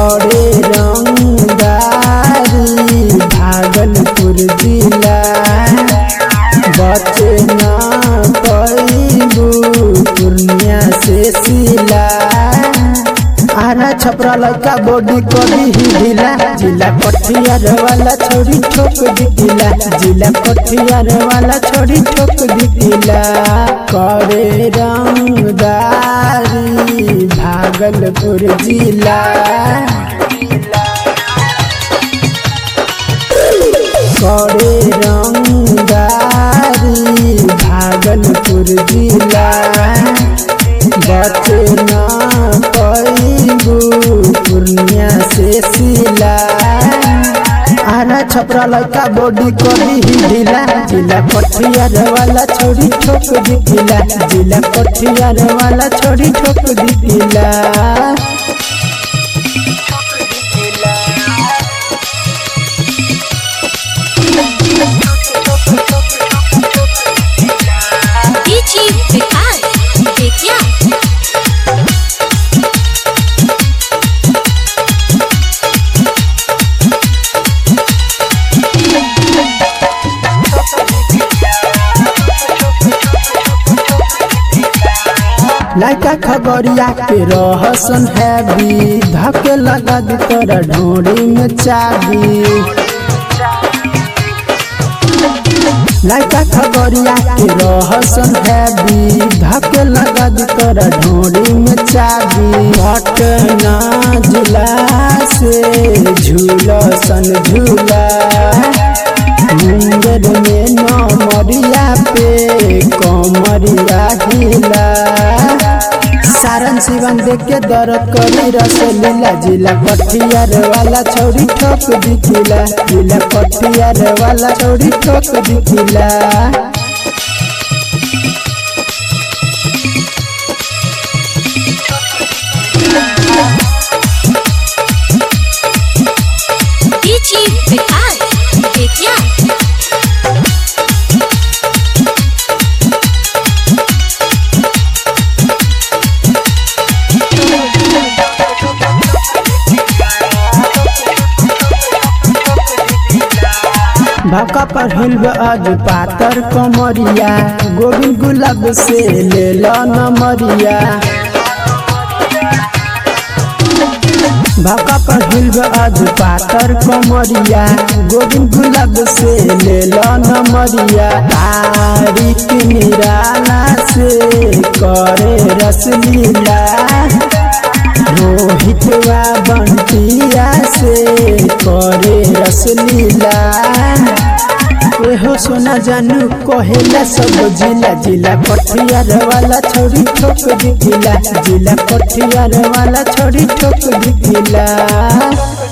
बड़े रंगदारी भागलपुर जिला बचे ना पैबू पूर्णिया से सिला आरा छपरा लड़का बॉडी कभी ही ढीला जिला कठियार वाला छोड़ी ठोक दिला जिला कठियार वाला छोड़ी ठोक दिला करे रंगदारी भागलपुर जिला करे रंगदारी भागलपुर जिला बचे ना पैबू पूर्णिया से सिला आरा छपरा लड़का बॉडी कभी ही ढीला जिला कठियार वाला छोड़ी ठोक दिला जिला कठियार वाला छोड़ी ठोक दिला DJ Vikas Vidya लड़का खबरिया के रहसन हैवी धके लगा दी तोरा ढोरी में चाबी लड़का खबरिया के रहसन हैवी धके लगा दी तोरा ढोरी में चाबी पटना जिला से झूलसन झूला मुंगेर में नमरिया पे कमरिया हिला सारन सिवन देख के दर्द करी रस लीला जिला कठियार वाला छौरी ठोक दिखिला जिला कठियार वाला छौरी ठोक दिखिला DJ Vikas Vidya भाका पर हिलब आज पातर कमरिया गोविंद गुलाब से ले लो नमरिया भाका पर हिलब आज पातर कमरिया गोविंद गुलाब से ले लो नमरिया तारीख निराला से करे रसलीला रोहित वा बंटिया से करे रसलीला एहो सोना जानू कहेला सब जिला जिला कठियार वाला छोड़ी ठोक दिला जिला कठियार वाला छोड़ी ठोक दिला